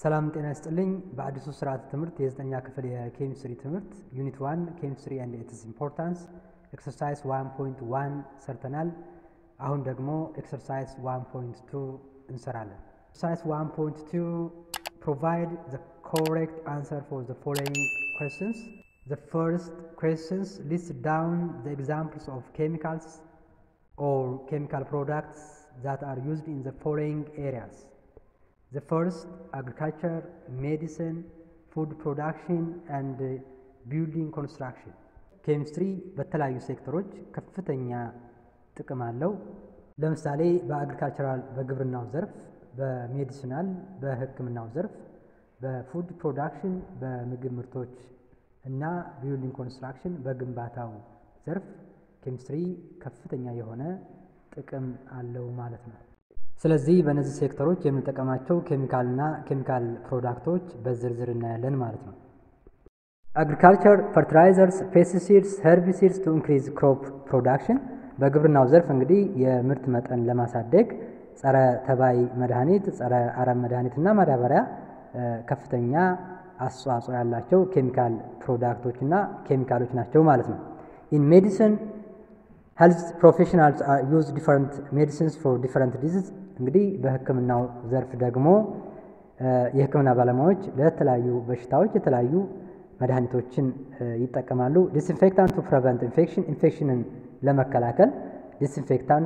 ሰላም ጤና ይስጥልኝ። በአዲሱ ስርዓተ ትምህርት የዘጠኛ ክፍል የኬሚስትሪ ትምህርት ዩኒት ዋን ኬሚስትሪ ኤንድ ኢትስ ኢምፖርታንስ ኤክሰርሳይዝ ዋን ፖይንት ዋን ሰርተናል። አሁን ደግሞ ኤክሰርሳይዝ ዋን ፖይንት ቱ እንሰራለን። ኤክሰርሳይዝ ዋን ፖይንት ቱ ፕሮቫይድ ዘ ኮሬክት አንሰር ፎር ዘ ፎሎዊንግ questions. The first questions list down the examples of chemicals or chemical products that are used in the following areas. The first, agriculture, medicine, food production and uh, building construction. ኬሚስትሪ በተለያዩ ሴክተሮች ከፍተኛ ጥቅም አለው። ለምሳሌ በአግሪካልቸራል በግብርናው ዘርፍ፣ በሜዲሲናል በሕክምናው ዘርፍ፣ በፉድ ፕሮዳክሽን በምግብ ምርቶች እና ቢልዲንግ ኮንስትራክሽን በግንባታው ዘርፍ ኬሚስትሪ ከፍተኛ የሆነ ጥቅም አለው ማለት ነው። ስለዚህ በእነዚህ ሴክተሮች የምንጠቀማቸው ኬሚካልና ኬሚካል ፕሮዳክቶች በዝርዝር እናያለን ማለት ነው። አግሪካልቸር ፈርቲላይዘርስ፣ ፔስቲሲድስ፣ ሄርቢሲድስ ቱ ኢንክሪዝ ክሮፕ ፕሮዳክሽን በግብርናው ዘርፍ እንግዲህ የምርት መጠን ለማሳደግ ጸረ ተባይ መድኃኒት፣ ጸረ አረም መድኃኒት እና ማዳበሪያ ከፍተኛ አስተዋጽኦ ያላቸው ኬሚካል ፕሮዳክቶች እና ኬሚካሎች ናቸው ማለት ነው። ኢን ሜዲሲን ሄልዝ ፕሮፌሽናልስ አር ዩዝ ዲፈረንት ሜዲሲንስ ፎር ዲፈረንት ዲዚዝ እንግዲህ በሕክምናው ዘርፍ ደግሞ የሕክምና ባለሙያዎች ለተለያዩ በሽታዎች የተለያዩ መድኃኒቶችን ይጠቀማሉ። ዲስኢንፌክታንት ቱ ፕሬቨንት ኢንፌክሽን ኢንፌክሽንን ለመከላከል ዲስኢንፌክታንት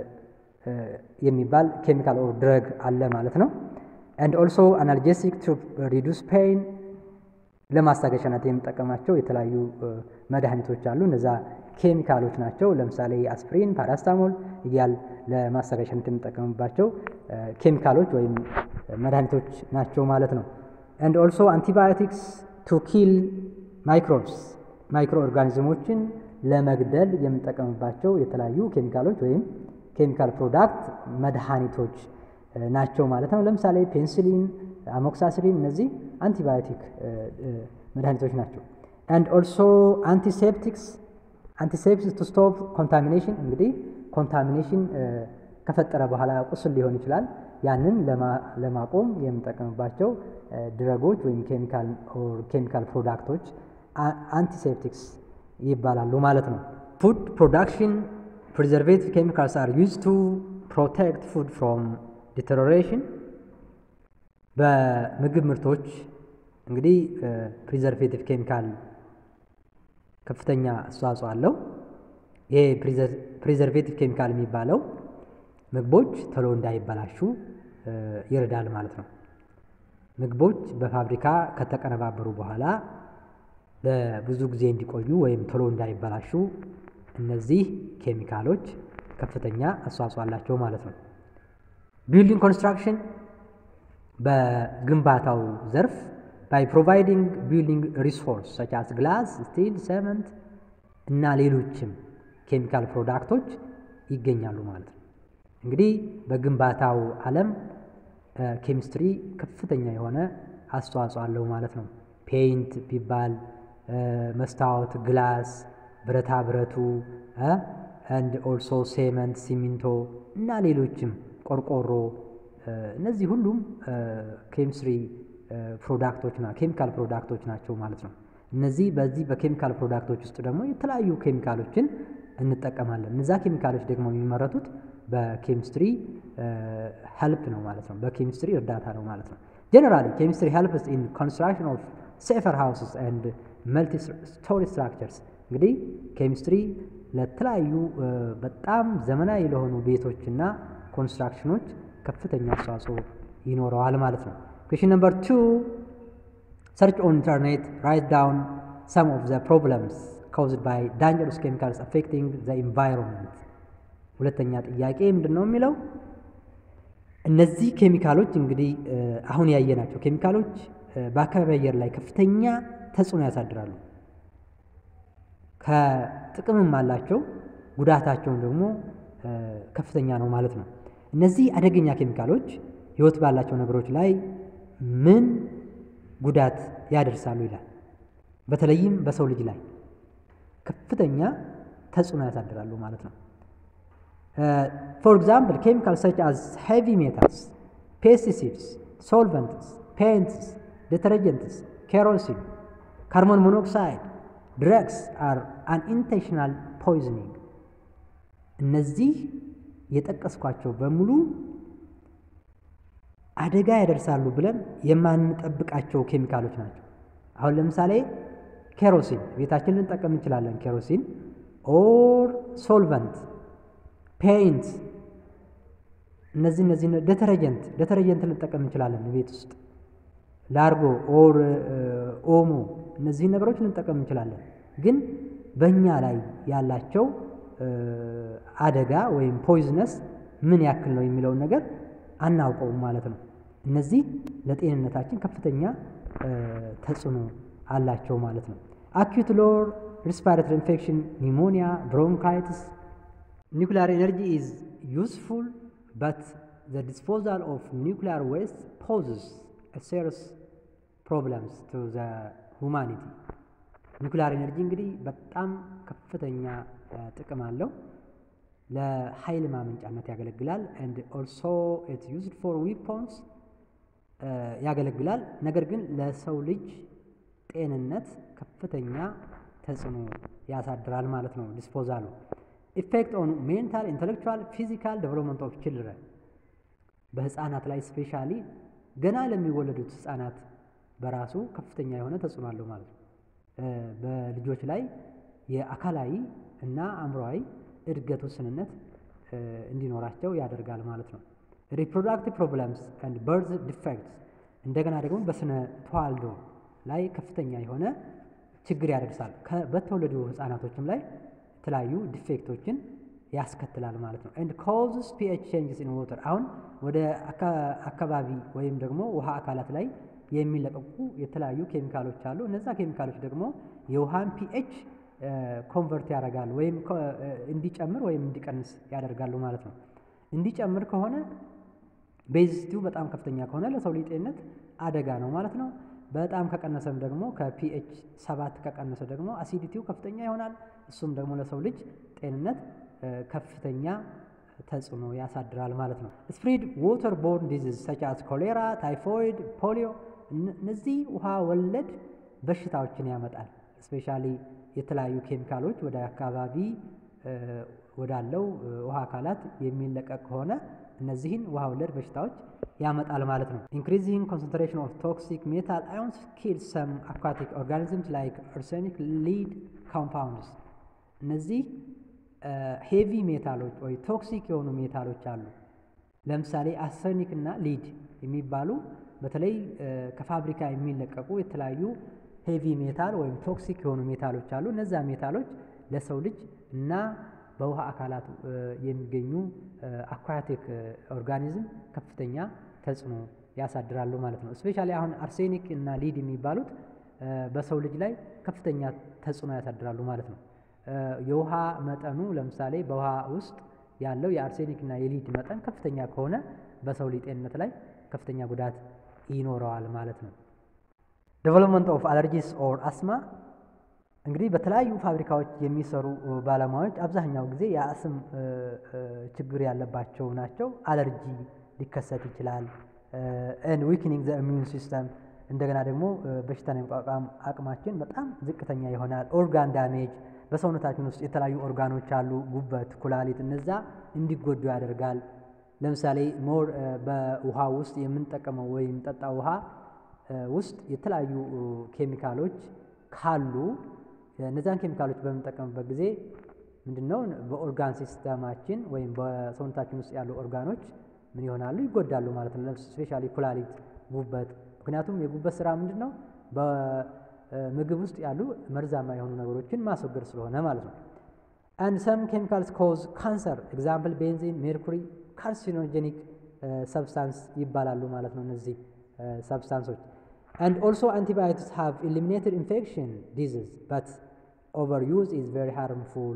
የሚባል ኬሚካል ኦር ድረግ አለ ማለት ነው። ኤንድ ኦልሶ አናልጄሲክ ቱ ሪዱስ ፔይን ለማስታገሻነት የምጠቀማቸው የተለያዩ መድኃኒቶች አሉ። እነዛ ኬሚካሎች ናቸው። ለምሳሌ አስፕሪን፣ ፓራስታሞል እያል ለማስታገሻነት የምጠቀምባቸው ኬሚካሎች ወይም መድኃኒቶች ናቸው ማለት ነው። ኤንድ ኦልሶ አንቲባዮቲክስ ቱ ኪል ማይክሮብስ ማይክሮ ኦርጋኒዝሞችን ለመግደል የምንጠቀምባቸው የተለያዩ ኬሚካሎች ወይም ኬሚካል ፕሮዳክት መድኃኒቶች ናቸው ማለት ነው። ለምሳሌ ፔንሲሊን፣ አሞክሳሲሊን እነዚህ አንቲባዮቲክ መድኃኒቶች ናቸው። ኤንድ ኦልሶ አንቲሴፕቲክስ አንቲሴፕቲክስ ቱ ስቶፕ ኮንታሚኔሽን እንግዲህ ኮንታሚኔሽን ከፈጠረ በኋላ ቁስል ሊሆን ይችላል። ያንን ለማቆም የምንጠቀምባቸው ድረጎች ወይም ኬሚካል ፕሮዳክቶች አንቲሴፕቲክስ ይባላሉ ማለት ነው። ፉድ ፕሮዳክሽን ፕሪዘርቬቲቭ ኬሚካልስ አር ዩዝ ቱ ፕሮቴክት ፉድ ፍሮም ዲተሮሬሽን በምግብ ምርቶች እንግዲህ ፕሪዘርቬቲቭ ኬሚካል ከፍተኛ አስተዋጽኦ አለው። ይሄ ፕሪዘርቬቲቭ ኬሚካል የሚባለው ምግቦች ቶሎ እንዳይበላሹ ይረዳል ማለት ነው። ምግቦች በፋብሪካ ከተቀነባበሩ በኋላ ለብዙ ጊዜ እንዲቆዩ ወይም ቶሎ እንዳይበላሹ እነዚህ ኬሚካሎች ከፍተኛ አስተዋጽኦ አላቸው ማለት ነው። ቢልዲንግ ኮንስትራክሽን በግንባታው ዘርፍ ባይ ፕሮቫይዲንግ ቢልዲንግ ሪሶርስ ሰች አስ ግላስ፣ ስቲል፣ ሰመንት እና ሌሎችም ኬሚካል ፕሮዳክቶች ይገኛሉ ማለት ነው። እንግዲህ በግንባታው ዓለም ኬሚስትሪ ከፍተኛ የሆነ አስተዋጽኦ አለው ማለት ነው። ፔይንት ቢባል መስታወት፣ ግላስ፣ ብረታ ብረቱ አንድ ኦልሶ ሴመንት፣ ሲሚንቶ እና ሌሎችም ቆርቆሮ፣ እነዚህ ሁሉም ኬሚስትሪ ፕሮዳክቶች ና ኬሚካል ፕሮዳክቶች ናቸው ማለት ነው። እነዚህ በዚህ በኬሚካል ፕሮዳክቶች ውስጥ ደግሞ የተለያዩ ኬሚካሎችን እንጠቀማለን። እነዛ ኬሚካሎች ደግሞ የሚመረቱት በኬሚስትሪ ሄልፕ ነው ማለት ነው። በኬሚስትሪ እርዳታ ነው ማለት ነው። ጀነራሊ ኬሚስትሪ ሄልፕስ ኢን ኮንስትራክሽን ኦፍ ሴፈር ሃውስስ ኤንድ መልቲ ስቶሪ ስትራክቸርስ እንግዲህ ኬሚስትሪ ለተለያዩ በጣም ዘመናዊ ለሆኑ ቤቶችና ኮንስትራክሽኖች ከፍተኛ አስተዋጽኦ ይኖረዋል ማለት ነው። ኩዌሽን ነምበር ቱ ሰርች ኦን ኢንተርኔት ራይት ዳውን ሰም ኦፍ ዘ ፕሮብለምስ ካውዝድ ባይ ዳንጀረስ ኬሚካልስ አፌክቲንግ ዘ ኢንቫይሮንመንት። ሁለተኛ ጥያቄ ምንድን ነው የሚለው እነዚህ ኬሚካሎች እንግዲህ አሁን ያየናቸው ኬሚካሎች በአካባቢ አየር ላይ ከፍተኛ ተጽዕኖ ያሳድራሉ። ከጥቅምም አላቸው፣ ጉዳታቸውን ደግሞ ከፍተኛ ነው ማለት ነው። እነዚህ አደገኛ ኬሚካሎች ሕይወት ባላቸው ነገሮች ላይ ምን ጉዳት ያደርሳሉ ይላል። በተለይም በሰው ልጅ ላይ ከፍተኛ ተጽዕኖ ያሳድራሉ ማለት ነው። ፎር ኤግዛምፕል ኬሚካል ሰች አዝ ሄቪ ሜታልስ ፔስቲሲድስ ሶልቨንትስ ፔንትስ፣ ዴተርጀንትስ፣ ኬሮሲን፣ ካርቦን ሞኖክሳይድ ድረግስ አር አንኢንቴንሽናል ፖይዝኒንግ። እነዚህ የጠቀስኳቸው በሙሉ አደጋ ያደርሳሉ ብለን የማንጠብቃቸው ኬሚካሎች ናቸው። አሁን ለምሳሌ ኬሮሲን ቤታችን ልንጠቀም እንችላለን። ኬሮሲን ኦር ሶልቨንት፣ ፔይንት እነዚህ እነዚህ ደተረጀንት ደተረጀንት ልንጠቀም እንችላለን ቤት ውስጥ ላርጎ ኦር ኦሞ እነዚህን ነገሮች ልንጠቀም እንችላለን። ግን በእኛ ላይ ያላቸው አደጋ ወይም ፖይዝነስ ምን ያክል ነው የሚለውን ነገር አናውቀውም ማለት ነው። እነዚህ ለጤንነታችን ከፍተኛ ተጽዕኖ አላቸው ማለት ነው። አኪዩት ሎር ሪስፓይሬተሪ ኢንፌክሽን፣ ኒሞኒያ፣ ብሮንካይትስ ኒውክሊያር ኤነርጂ ኢዝ ዩስፉል በት ዘ ዲስፖዛል ኦፍ ኒውክሊያር ዌስት ፖዝስ ሴሪየስ ፕሮብለምስ ቱ ዘ ሁማኒቲ። ኒውክሊያር ኤነርጂ እንግዲህ በጣም ከፍተኛ ጥቅም አለው። ለኃይል ማመንጫነት ያገለግላል። ኤንድ ኦልሶ ኢት ዩዝድ ፎር ዊፖንስ ያገለግላል። ነገር ግን ለሰው ልጅ ጤንነት ከፍተኛ ተጽዕኖ ያሳድራል ማለት ነው። ዲስፖዛሉ ኢፌክት ኦን ሜንታል ኢንቴሌክቹዋል ፊዚካል ዴቨሎፕመንት ኦፍ ችልድረን በህፃናት ላይ ስፔሻሊ ገና ለሚወለዱት ህፃናት በራሱ ከፍተኛ የሆነ ተጽዕኖ አለው ማለት ነው። በልጆች ላይ የአካላዊ እና አእምሮዊ እድገት ውስንነት እንዲኖራቸው ያደርጋል ማለት ነው። ሪፕሮዳክቲቭ ፕሮብለምስ ኤንድ በርዝ ዲፌክትስ እንደገና ደግሞ በስነ ተዋልዶ ላይ ከፍተኛ የሆነ ችግር ያደርሳል። በተወለዱ ህፃናቶችም ላይ የተለያዩ ዲፌክቶችን ያስከትላል ማለት ነው። ኤንድ ኮዝስ ፒኤች ቼንጅስ ኢን ዋተር አሁን ወደ አካባቢ ወይም ደግሞ ውሃ አካላት ላይ የሚለቀቁ የተለያዩ ኬሚካሎች አሉ። እነዛ ኬሚካሎች ደግሞ የውሃን ፒኤች ኮንቨርት ያደርጋሉ ወይም እንዲጨምር ወይም እንዲቀንስ ያደርጋሉ ማለት ነው። እንዲጨምር ከሆነ ቤዚስቲው በጣም ከፍተኛ ከሆነ ለሰው ልጅ ጤንነት አደጋ ነው ማለት ነው። በጣም ከቀነሰም ደግሞ ከፒኤች ሰባት ከቀነሰ ደግሞ አሲዲቲው ከፍተኛ ይሆናል። እሱም ደግሞ ለሰው ልጅ ጤንነት ከፍተኛ ተጽዕኖ ያሳድራል ማለት ነው። ስፕሪድ ዋተር ቦርን ዲዚዝ ሰች አስ ኮሌራ፣ ታይፎይድ፣ ፖሊዮ እነዚህ ውሃ ወለድ በሽታዎችን ያመጣል። ስፔሻሊ የተለያዩ ኬሚካሎች ወደ አካባቢ ወዳለው ውሃ አካላት የሚለቀቅ ከሆነ እነዚህን ውሃ ወለድ በሽታዎች ያመጣል ማለት ነው። ኢንክሪዚንግ ኮንሰንትሬሽን ኦፍ ቶክሲክ ሜታል አዮንስ ኪል ሰም አኳቲክ ኦርጋኒዝምስ ላይክ አርሴኒክ ሊድ ኮምፓውንድስ እነዚህ ሄቪ ሜታሎች ወይ ቶክሲክ የሆኑ ሜታሎች አሉ። ለምሳሌ አርሰኒክ እና ሊድ የሚባሉ በተለይ ከፋብሪካ የሚለቀቁ የተለያዩ ሄቪ ሜታል ወይም ቶክሲክ የሆኑ ሜታሎች አሉ። እነዛ ሜታሎች ለሰው ልጅ እና በውሃ አካላት የሚገኙ አኳቲክ ኦርጋኒዝም ከፍተኛ ተጽዕኖ ያሳድራሉ ማለት ነው። እስፔሻሊ አሁን አርሴኒክ እና ሊድ የሚባሉት በሰው ልጅ ላይ ከፍተኛ ተጽዕኖ ያሳድራሉ ማለት ነው። የውሃ መጠኑ ለምሳሌ በውሃ ውስጥ ያለው የአርሴኒክ እና የሊድ መጠን ከፍተኛ ከሆነ በሰው ልጅ ጤንነት ላይ ከፍተኛ ጉዳት ይኖረዋል ማለት ነው። ዴቨሎፕመንት ኦፍ አለርጂስ ኦር አስማ እንግዲህ በተለያዩ ፋብሪካዎች የሚሰሩ ባለሙያዎች አብዛኛው ጊዜ የአስም ችግር ያለባቸው ናቸው። አለርጂ ሊከሰት ይችላል። ኤንድ ዊክኒንግ ዘ ኢሚዩን ሲስተም እንደገና ደግሞ በሽታን የመቋቋም አቅማችን በጣም ዝቅተኛ ይሆናል። ኦርጋን ዳሜጅ በሰውነታችን ውስጥ የተለያዩ ኦርጋኖች አሉ፣ ጉበት፣ ኩላሊት፣ እነዛ እንዲጎዱ ያደርጋል። ለምሳሌ ሞር በውሃ ውስጥ የምንጠቀመው ወይም ጠጣ ውሃ ውስጥ የተለያዩ ኬሚካሎች ካሉ እነዛን ኬሚካሎች በምንጠቀምበት ጊዜ ምንድን ነው በኦርጋን ሲስተማችን ወይም በሰውነታችን ውስጥ ያሉ ኦርጋኖች ምን ይሆናሉ? ይጎዳሉ ማለት ነው። ስፔሻሊ ኩላሊት፣ ጉበት። ምክንያቱም የጉበት ስራ ምንድን ነው? በምግብ ውስጥ ያሉ መርዛማ የሆኑ ነገሮችን ማስወገድ ስለሆነ ማለት ነው። አንድ ሰም ኬሚካልስ ኮዝ ካንሰር ኤግዛምፕል ቤንዚን፣ ሜርኩሪ ካርሲኖጀኒክ ሰብስታንስ ይባላሉ ማለት ነው እነዚህ ሰብስታንሶች and also antibiotics have eliminated infection disease but overuse is very harmful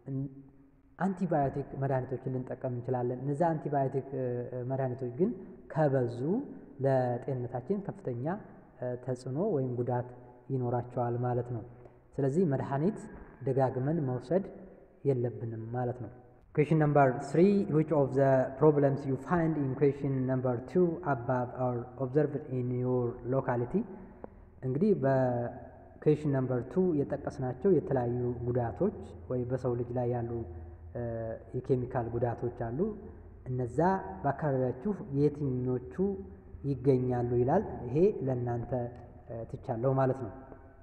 አንቲባዮቲክ መድኃኒቶችን ልንጠቀም እንችላለን። እነዚ አንቲባዮቲክ መድኃኒቶች ግን ከበዙ ለጤንነታችን ከፍተኛ ተጽዕኖ ወይም ጉዳት ይኖራቸዋል ማለት ነው። ስለዚህ መድኃኒት ደጋግመን መውሰድ የለብንም ማለት ነው። Question number three, which of the problems you find in question number two above are observed in your locality? እንግዲህ በኩዌሽን ነምበር ቱ የጠቀስናቸው የተለያዩ ጉዳቶች ወይ በሰው ልጅ ላይ ያሉ የኬሚካል ጉዳቶች አሉ። እነዛ በአካባቢያችሁ የትኞቹ ይገኛሉ ይላል። ይሄ ለእናንተ ትቻለሁ ማለት ነው።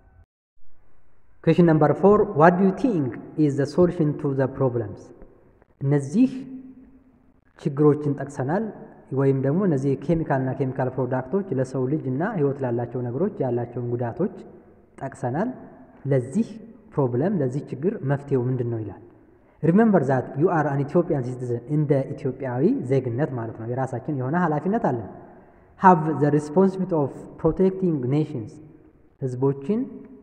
ኩዌሽን ነምበር ፎር ዋት ዱ ዩ ቲንክ ኢዝ ዘ ሶሉሽን ቱ ዘ ፕሮብለምስ እነዚህ ችግሮችን ጠቅሰናል። ወይም ደግሞ እነዚህ ኬሚካልና ኬሚካል ፕሮዳክቶች ለሰው ልጅ እና ሕይወት ላላቸው ነገሮች ያላቸውን ጉዳቶች ጠቅሰናል። ለዚህ ፕሮብለም ለዚህ ችግር መፍትሄው ምንድን ነው ይላል። ሪሜምበር ዛት ዩ አር አን ኢትዮጵያን ሲቲዝን እንደ ኢትዮጵያዊ ዜግነት ማለት ነው የራሳችን የሆነ ኃላፊነት አለን። ሃቭ ዘ ሪስፖንሲቢሊቲ ኦፍ ፕሮቴክቲንግ ኔሽንስ ህዝቦችን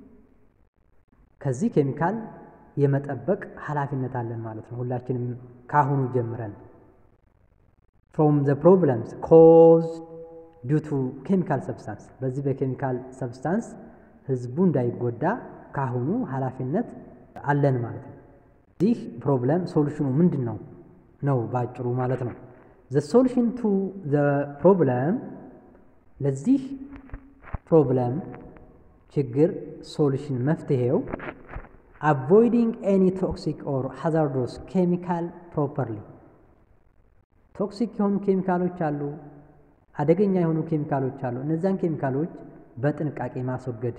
ከዚህ ኬሚካል የመጠበቅ ኃላፊነት አለን ማለት ነው። ሁላችንም ካሁኑ ጀምረን ፍሮም ዘ ፕሮብለምስ ኮዝ ዲው ቱ ኬሚካል ሰብስታንስ በዚህ በኬሚካል ሰብስታንስ ህዝቡ እንዳይጎዳ ካሁኑ ኃላፊነት አለን ማለት ነው። ይህ ፕሮብለም ሶሉሽኑ ምንድን ነው ነው ባጭሩ ማለት ነው። ዘ ሶሉሽን ቱ ዘ ፕሮብለም ለዚህ ፕሮብለም ችግር ሶሉሽን መፍትሄው አቮይዲንግ ኤኒ ቶክሲክ ኦር ሃዛርዶስ ኬሚካል ፕሮፐርሊ ቶክሲክ የሆኑ ኬሚካሎች አሉ፣ አደገኛ የሆኑ ኬሚካሎች አሉ። እነዛን ኬሚካሎች በጥንቃቄ ማስወገድ።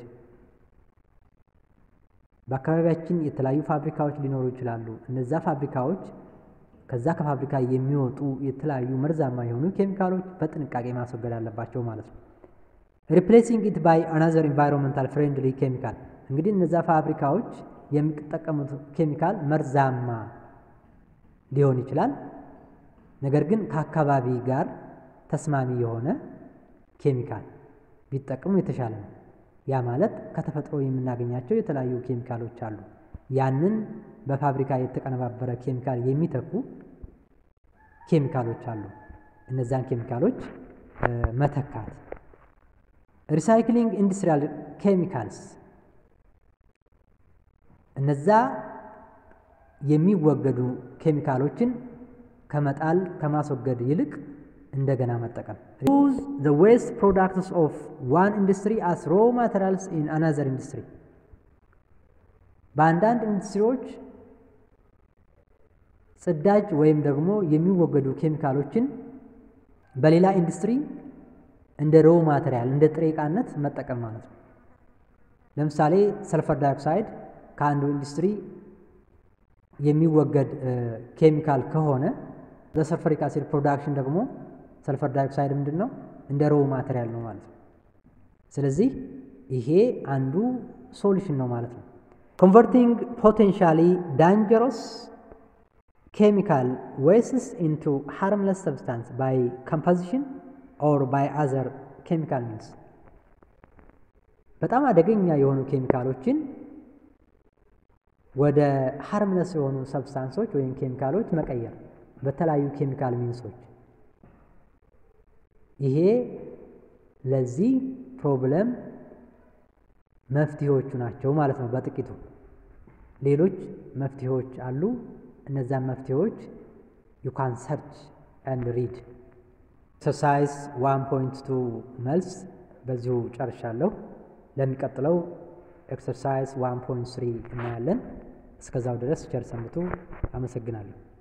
በአካባቢያችን የተለያዩ ፋብሪካዎች ሊኖሩ ይችላሉ። እነዛ ፋብሪካዎች ከዛ ከፋብሪካ የሚወጡ የተለያዩ መርዛማ የሆኑ ኬሚካሎች በጥንቃቄ ማስወገድ አለባቸው ማለት ነው። ሪፕሌሲንግ ኢት ባይ አናዘር ኢንቫይሮንመንታል ፍሬንድሊ ኬሚካል እንግዲህ እነዛ ፋብሪካዎች የሚጠቀሙት ኬሚካል መርዛማ ሊሆን ይችላል። ነገር ግን ከአካባቢ ጋር ተስማሚ የሆነ ኬሚካል ቢጠቀሙ የተሻለ ነው። ያ ማለት ከተፈጥሮ የምናገኛቸው የተለያዩ ኬሚካሎች አሉ። ያንን በፋብሪካ የተቀነባበረ ኬሚካል የሚተኩ ኬሚካሎች አሉ። እነዛን ኬሚካሎች መተካት። ሪሳይክሊንግ ኢንዱስትሪያል ኬሚካልስ እነዛ የሚወገዱ ኬሚካሎችን ከመጣል ከማስወገድ ይልቅ እንደገና መጠቀም። ዩዝ ዘ ዌስት ፕሮዳክትስ ኦፍ ዋን ኢንዱስትሪ አስ ሮ ማቴሪያልስ ኢን አናዘር ኢንዱስትሪ። በአንዳንድ ኢንዱስትሪዎች ጽዳጅ ወይም ደግሞ የሚወገዱ ኬሚካሎችን በሌላ ኢንዱስትሪ እንደ ሮ ማቴሪያል እንደ ጥሬ ዕቃነት መጠቀም ማለት ነው። ለምሳሌ ሰልፈር ዳይኦክሳይድ ከአንዱ ኢንዱስትሪ የሚወገድ ኬሚካል ከሆነ ለሰልፈሪክ አሲድ ፕሮዳክሽን ደግሞ ሰልፈር ዳይኦክሳይድ ምንድን ነው? እንደ ሮው ማቴሪያል ነው ማለት ነው። ስለዚህ ይሄ አንዱ ሶሉሽን ነው ማለት ነው። ኮንቨርቲንግ ፖቴንሻሊ ዳንጀረስ ኬሚካል ዌስትስ ኢንቱ ሃርምለስ ሰብስታንስ ባይ ኮምፖዚሽን ኦር ባይ አዘር ኬሚካል ሚንስ በጣም አደገኛ የሆኑ ኬሚካሎችን ወደ ሃርምለስ የሆኑ ሰብስታንሶች ወይም ኬሚካሎች መቀየር በተለያዩ ኬሚካል ሚንሶች። ይሄ ለዚህ ፕሮብለም መፍትሄዎቹ ናቸው ማለት ነው በጥቂቱ። ሌሎች መፍትሄዎች አሉ። እነዛን መፍትሄዎች ዩ ካን ሰርች ኤንድ ሪድ። ኤክሰርሳይዝ ዋን ፖይንት ቱ መልስ በዚሁ ጨርሻለሁ። ለሚቀጥለው ኤክሰርሳይዝ ዋን ፖይንት ስሪ እናያለን። እስከዛው ድረስ ቸር ሰንብቱ። አመሰግናለሁ።